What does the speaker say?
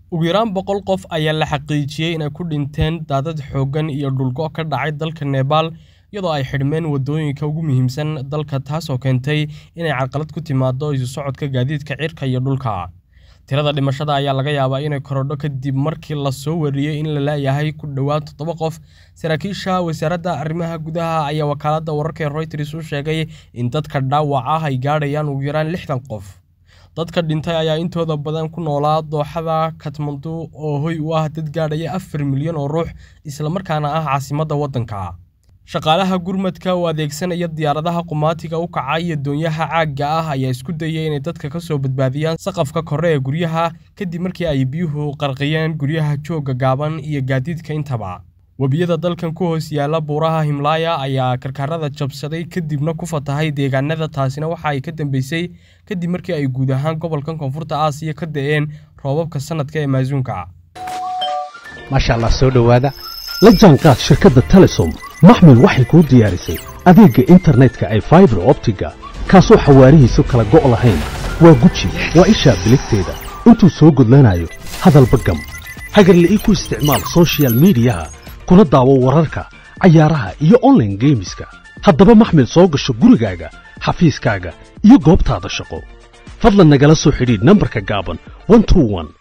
ugu yaraan boqol qof ayaa la xaqiijiyey inay ku dhinteen daadad xooggan iyo dhulgo ka dhacay dalka nebaal iyadoo ay xidhmeen waddooyinka ugu muhiimsan dalka taasoo keentay inay carqalad ku timaado isu socodka gaadiidka cirka iyo dhulka tirada dhimashada ayaa laga yaabaa inay korodho kadib markii lasoo wariyey in la laayahay ku dhowaad toddoba qof saraakiisha wasaaradda arrimaha gudaha ayaa wakaaladda wararka ee royters u sheegay in dadka dhaawac ah ay gaadhayaan ugu yaraan lixdan qof dadka dhintay ayaa intooda badan ku noolaa dooxada katmandu oo hoy u ah dad gaadhaya afar milyan oo ruux islamarkaana ah caasimadda waddanka shaqaalaha gurmadka oo adeegsanaya diyaaradaha qumaatiga u kaca iyo doonyaha caagga ah ayaa isku dayay inay dadka ka soo badbaadiyaan saqafka kore ee guryaha kadib markii ay biyuhu qarqiyeen guryaha joogga gaaban iyo gaadiidka intaba webiyada dalkan ku hoos yaalla buuraha himlaaya ayaa karkarada jabsaday kadibna ku fatahay deegaanada taasina waxa ay ka dambeysay kadib markii ay guud ahaan gobolkan koonfurta aasiya ka da'een roobabka sanadka ee maasuunka maasha allah soo dhowaada la jaanqaad shirkadda telesom maxmil waxay kuu diyaarisay adeegga internetka ay faibar optiga kaasoo xawaarihiisu kala go' lahayn waa guji waa ishaa biligteeda intuu soo gudlanayo hadalba gam hagarla ii ku isticmaal sochial midiyaha kuna daawo wararka cayaaraha iyo onlaine geemiska haddaba maxmil soo gasho gurigaaga xafiiskaaga iyo goobtaada shaqo fadlan nagala soo xidhiidh nambarka gaaban